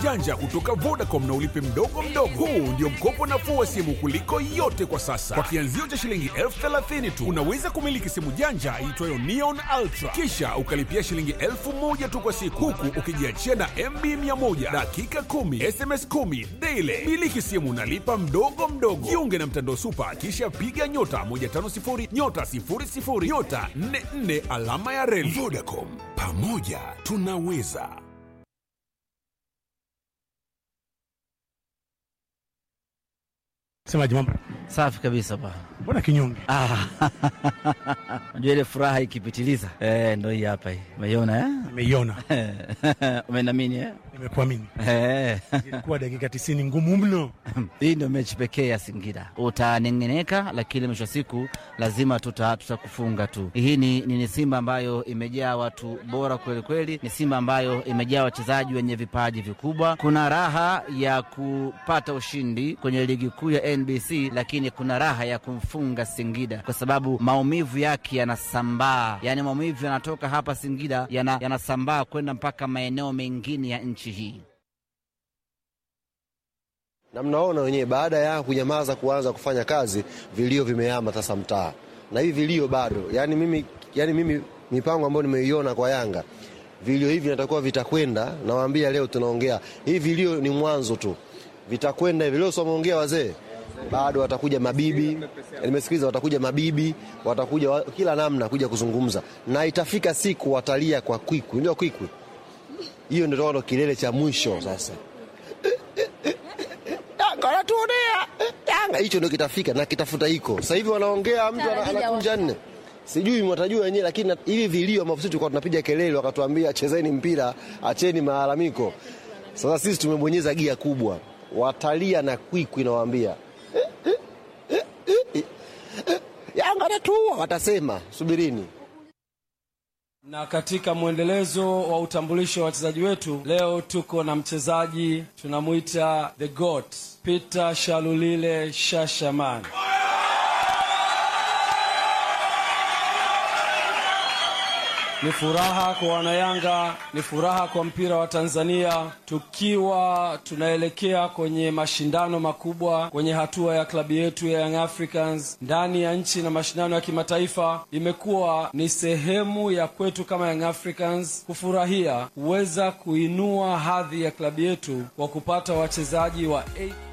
janja kutoka Vodacom na ulipe mdogo mdogo. Huu ndio mkopo nafuu wa simu kuliko yote kwa sasa. Kwa kianzio cha shilingi elfu thelathini tu unaweza kumiliki simu janja iitwayo Neon Ultra, kisha ukalipia shilingi elfu moja tu kwa siku, huku ukijiachia na MB 100 dakika 10 SMS 10 daily. Miliki simu unalipa mdogo mdogo. Jiunge na mtandao Super, kisha piga nyota 150 nyota 00 nyota 44 alama ya reli. Vodacom, pamoja tunaweza. Semaji mambo? Safi kabisa pa. Mbona kinyonge? Ah, unajua ile furaha ikipitiliza eh, ndo hii hapa hii. Umeiona eh? Nimeiona, Umenamini eh? nimekuamini. Eh. Ilikuwa dakika tisini ngumu mno. Hii ndio mechi pekee ya Singida. Utanengeneka, lakini mwisho wa siku lazima tuta tutakufunga tu. Hii ni, ni, ni Simba ambayo imejaa watu bora kweli kweli, ni Simba ambayo imejaa wachezaji wenye vipaji vikubwa. Kuna raha ya kupata ushindi kwenye ligi kuu ya NBC, lakini kuna raha ya kumfunga Singida kwa sababu maumivu yake yanasambaa, yaani maumivu yanatoka hapa Singida yana- yanasambaa kwenda mpaka maeneo mengine ya nchi hii. na mnaona wenyewe, baada ya kunyamaza kuanza kufanya kazi, vilio vimehama sasa mtaa, na hivi vilio bado. Yani mimi, yani mimi mipango ambayo nimeiona kwa Yanga, vilio hivi natakuwa vitakwenda. Nawaambia leo tunaongea hivi, vilio ni mwanzo tu, vitakwenda hivi. Leo sio wameongea wazee, bado watakuja mabibi, nimesikiliza, watakuja mabibi, watakuja wa, kila namna kuja kuzungumza, na itafika siku watalia kwa kwikwi, ndio kwikwi hiyo, ndio ndo kilele cha mwisho sasa. Yanga wanatuonea Yanga, hicho ndio kitafika na kitafuta hiko. Sasa hivi wanaongea, mtu ana- anakunja nne, sijui mwatajua wenyewe, lakini na- hivi vilio ambavyo sisi tulikuwa tunapiga kelele, wakatuambia chezeni mpira, acheni malalamiko. Sasa sisi tumebonyeza gia kubwa, watalia na kwikwi, nawaambia Yanga anatuua, watasema subirini. Na katika mwendelezo wa utambulisho wa wachezaji wetu, leo tuko na mchezaji tunamwita the goat Peter Shalulile Shashaman. Ni furaha kwa wanayanga, ni furaha kwa mpira wa Tanzania, tukiwa tunaelekea kwenye mashindano makubwa kwenye hatua ya klabu yetu ya Young Africans ndani ya nchi na mashindano ya kimataifa. Imekuwa ni sehemu ya kwetu kama Young Africans kufurahia kuweza kuinua hadhi ya klabu yetu kwa kupata wachezaji wa A